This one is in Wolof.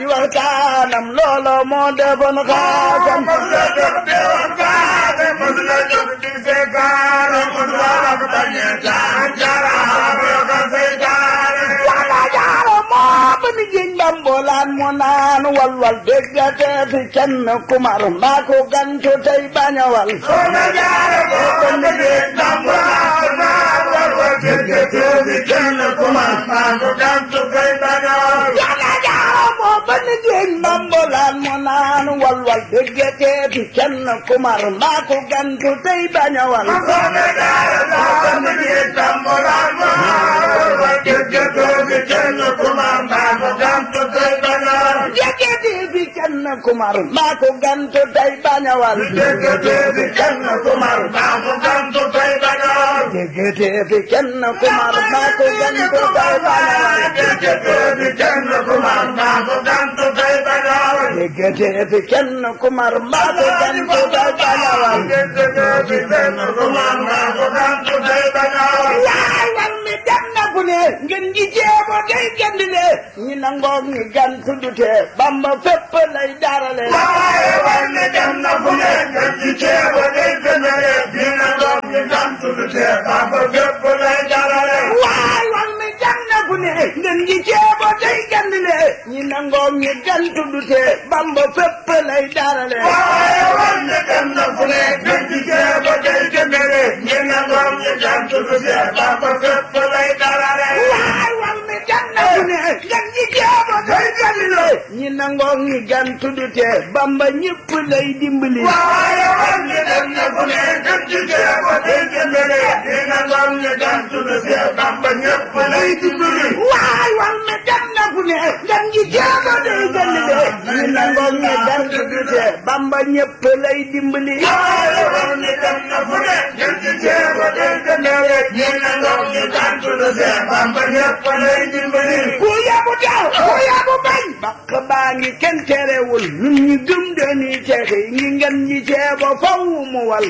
di waxtaanam loolo moo defoon xaasam wala jaara moo ba ni jiñ bambolaan mu naan walwal déggate fi kenn kumar mbaa ko gantu tey bañawal yàlla jaara moo ba ni jiñ bambolaan mu naan walwal déggate fi kenn kumar mbaa ko gantu tey bañawal déggate fi kenn kumar mbaa ko gantu tey bañawal déggate fi kenn kumar mbaa ko gantu tey bañawal déggate fi kenn kumar mbaa ko gantu tey bañawal déggate fi kenn kumar mbaa ko gantu tey bañawal waay wal mi dem na fu ne ngeen ji jeebo day gandile ñi nangoog ñi gantu dute bamba fépp lay darale waay wal mi dem na fu ne ngeen ji jeebo day gandile ñi nangoog ñi gantu dute bamba fépp lay darale waay wal mi dem na fu ne ngeen ji jeebo day gandile ñi nangoog ñi gantu dute bamba ñëpp lay dimbali waay wal mi dem na fu ne ngeen ji jeebo day gandile ñi nangoog ñi gantu dute bamba ñëpp lay dimbali ku yabu daw ku yabu bañ bakk baa ngi kenn terewul ñun ñi gëm dañuy texe ñi ngeen ñi ceebo faw mu wal